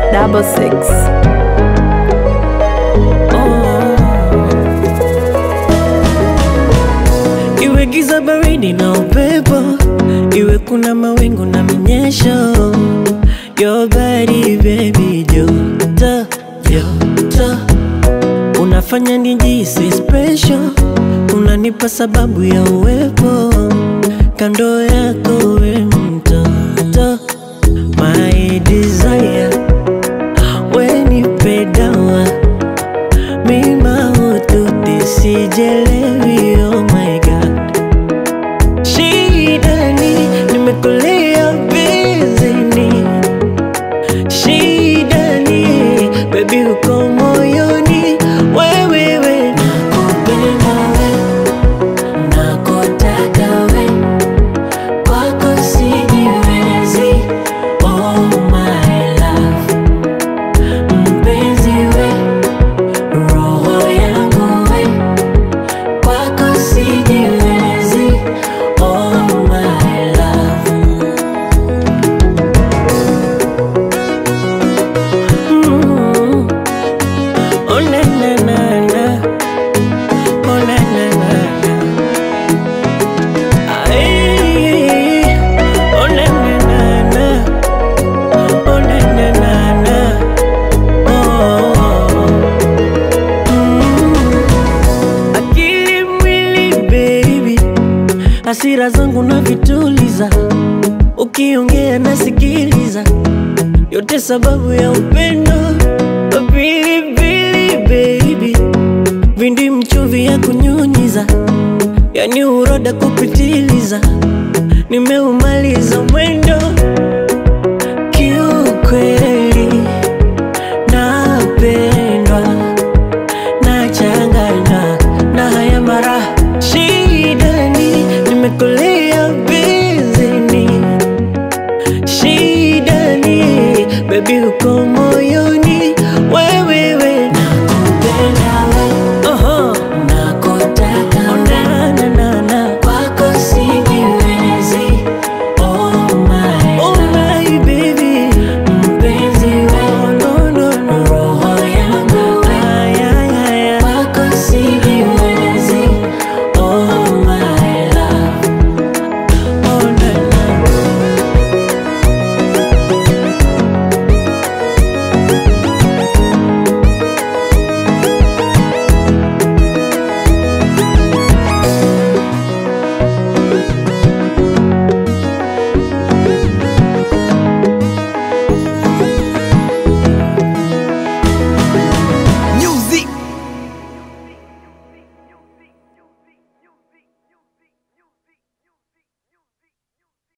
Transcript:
double six. Iwe giza baridi na upepo, iwe kuna mawingu na minyesho, your body baby, joto joto, unafanya nijisi special, unanipa sababu ya uwepo kando yako, we mtoto, my desire, we nipe dawa mima ututi sijelewi, oh my god Shidani, nimekulia bizini Shidani, baby uko moyoni Wewewe, nakupenda we, nakutaka we Kwako sijiwezi, oh my love Mpenzi we, roho yangu we Kwako sijiwezi, oh my love Mm. Oh na na na na Oh na na na na Ay Oh na na na na Oh na na na na Oh Mm. Akili mwili baby Hasira zangu na vituliza Ukiongea nasikiliza yote sababu ya upendo pilipili baby vindi mchuvi ya kunyunyiza yani uroda kupitiliza nimeumaliza mwe